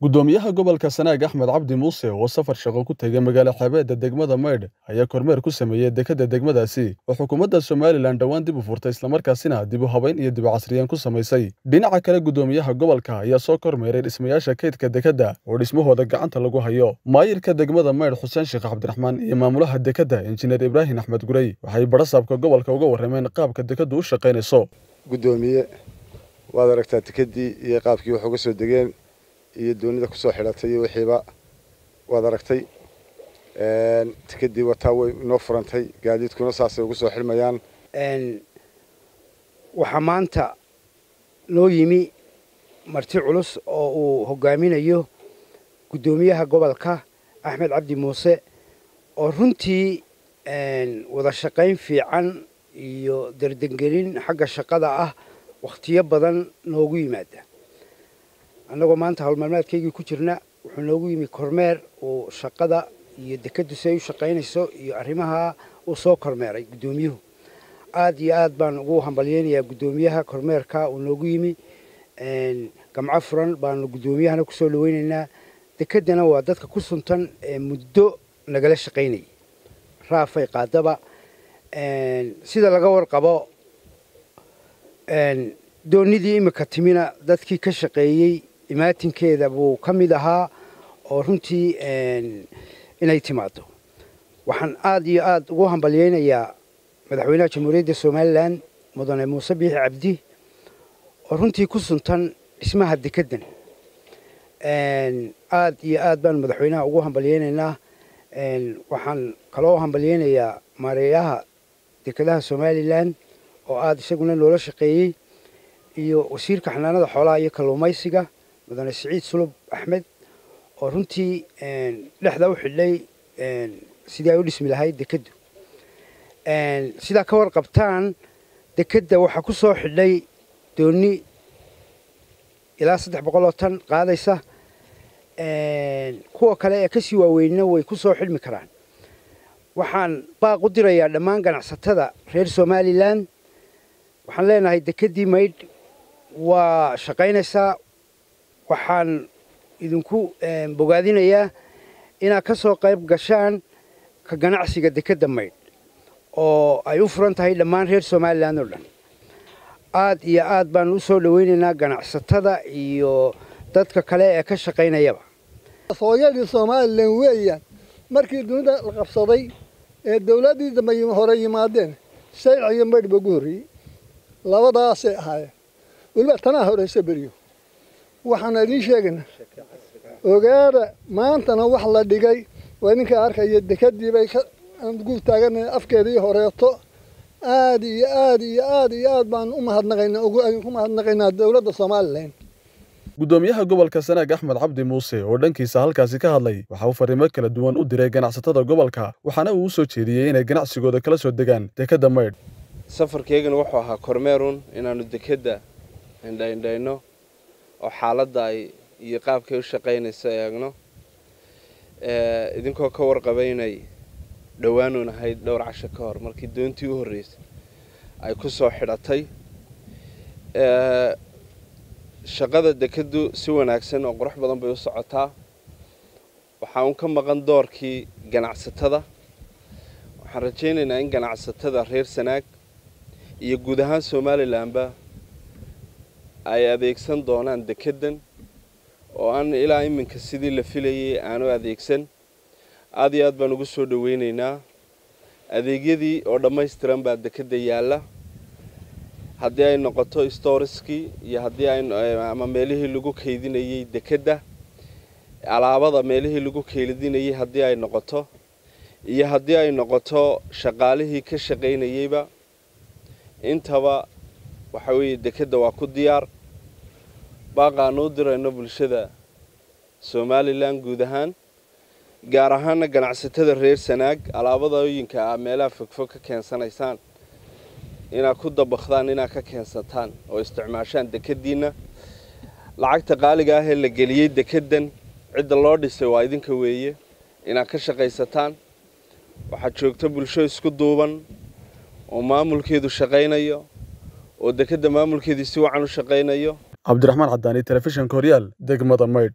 gudoomiyaha gobolka sanaag axmed cabdi muuse oo safar shaqo ku tegay magaalo xeebeedda degmada maydh ayaa kormeer ku sameeyey dekedda degmadaasi oo xukuumadda somalilan dhowaan dib u furtay islamarkaasina dib u habayn iyo dib u casriyeen ku samaysay dhinaca kale gudoomiyaha gobolka ayaa soo kormeeray dhismayaasha kaydka dekedda oo dhismahooda gacanta lagu hayo maayirka degmada maydh xuseen sheekh cabdiraxmaan iyo maamulaha dekedda injineer ibraahim axmed gurey waxay badhasaabka gobolka uga warrameen qaabka dekeddu u shaqaynayso gudoomiye waad aragtaa dekeddii iyo qaabkii wax uga soo degeen iyo doonida kusoo xidhatay iyo wixiiba waad aragtay dekeddii wataa way inoo furantay gaadiidkuna saasay ugu soo xidhmayaan waxaa maanta noo yimi marti culus oo uu hogaaminayo guddoomiyaha gobolka axmed cabdi muuse oo runtii wada shaqayn fiican iyo dardangelin xagga shaqada ah wakhtiyo badan noogu yimaada annagoo maanta howlmaalmaadkaygii ku jirna wuxuu noogu yimi kormeer uu shaqada iyo dekeddu si ay u shaqaynayso iyo arrimaha uu soo kormeeray guddoomiyuhu aad iyo aad baan ugu hambalyeynayaa guddoomiyaha kormeerka uu noogu yimi gamco furan baanu guddoomiyahana kusoo dhaweynaynaa dekeddana waa dadka ku suntan ee muddo nagala shaqaynayay raafay qaadaba sida laga warqabo doonidii imika timina dadkii ka shaqeeyey imaatinkeeda buu ka mid ahaa oo runtii inay timaado waxaan aad iyo aad ugu hambalyeynayaa madaxweynaha jamhuuriyadda somalilan mudane muuse biixi cabdi oo runtii ku suntan dhismaha dekeddan aad iyo aad baan madaxweynaha ugu hambalyeynaynaa waxaan kaloo hambalyeynayaa maareeyaha dekedaha somalilan oo aada isaguna noola shaqeeyey iyo wasiirka xanaanada xoolaha iyo kalluumaysiga mudane siciid sulub axmed oo runtii dhexda u xidhay sidii ay u dhismi lahayd dekeddu sidaa ka warqabtaan dekedda waxaa ku soo xidhay dooni ilaa saddex boqol oo tan qaadaysa kuwa kale ee kasii waaweynna way ku soo xidhmi karaan waxaan baaq u dirayaa dhammaan ganacsatada reer somalilan waxaan leenahay dekeddii maydh waa shaqaynaysaa waxaan idinku bogaadinayaa inaad ka soo qayb gashaan ka ganacsiga dekedda maydh oo ay u furan tahay dhammaan reer somalilan oo dhan aad iyo aad baan u soo dhaweynaynaa ganacsatada iyo dadka kale ee ka shaqaynayaba hooyadii somalilan weeyaan markii dunida la qabsaday ee dawladdii dambe hore yimaadeen shayc iyo maydh ba ugu horreeyey labadaasay ahaayeen weliba tanaa horeysa beriyo waxaan idiin sheegaynaa ogaada maantana wax la dhigay waa idinka arkaya dekedii bay guul taagana afkeedii horeeto aad iyo aad iyo aad iyo aad baan u mahadnaqaynaa ku mahadnaqaynaa dowladda somalilan gudoomiyaha gobolka sanaag axmed cabdi muuse oo dhankiisa halkaasi ka hadlay waxa uu fariimo kala duwan u diray ganacsatada gobolka waxaana uu u soo jeediyey inay ganacsigooda kala soo degaan dekedda maydh safarkeygana wuxuu ahaa kormeerun inaannu dekedda indhaindhayno oo xaaladda ay iyo qaabkay u shaqaynayso eegno idinkoo ka warqabay inay dhowaanuun ahayd dhowr casho ka hor markii doontii u horreysay ay ku soo xidhatay shaqada dekeddu si wanaagsan oo qurux badan bay u socotaa waxaa un ka maqan doorkii ganacsatada waxaan rajaynaynaa in ganacsatada reer sanaag iyo guud ahaan somalilanba ay adeegsan doonaan dekeddan oo aan ilaa iminka sidii la filayay aanu adeegsan aada iyo aad baan ugu soo dhaweynaynaa adeegyadii oo dhammaystiran baa dekedda yaalla haddii ay noqoto storiskii iyo haddii ama meelihii lagu kaydinayey dekedda alaabada meelihii lagu kaydinayey haddii ay noqoto iyo haddii ay noqoto shaqaalihii ka shaqaynayeyba intaba waxa weeye dekedda waa ku diyaar baaqaanu u dirayno bulshada somalilan guud ahaan gaar ahaana ganacsatada reer sanaag alaabadooyinka a meelaha fogfog ka keensanaysaan inaad ku dabakdaan inaad ka keensataan oo isticmaashaan dekeddiinna lacagta qaaliga ah ee la geliyey dekeddan cidda loo dhisay waa idinka weeye inaad ka shaqaysataan waxaad joogta bulsho isku duuban oo maamulkeedu shaqaynayo oo dekedda maamulkeedii si wacan u shaqaynayo cabdiraxmaan cadaani telefishinka horyaal degmada maydh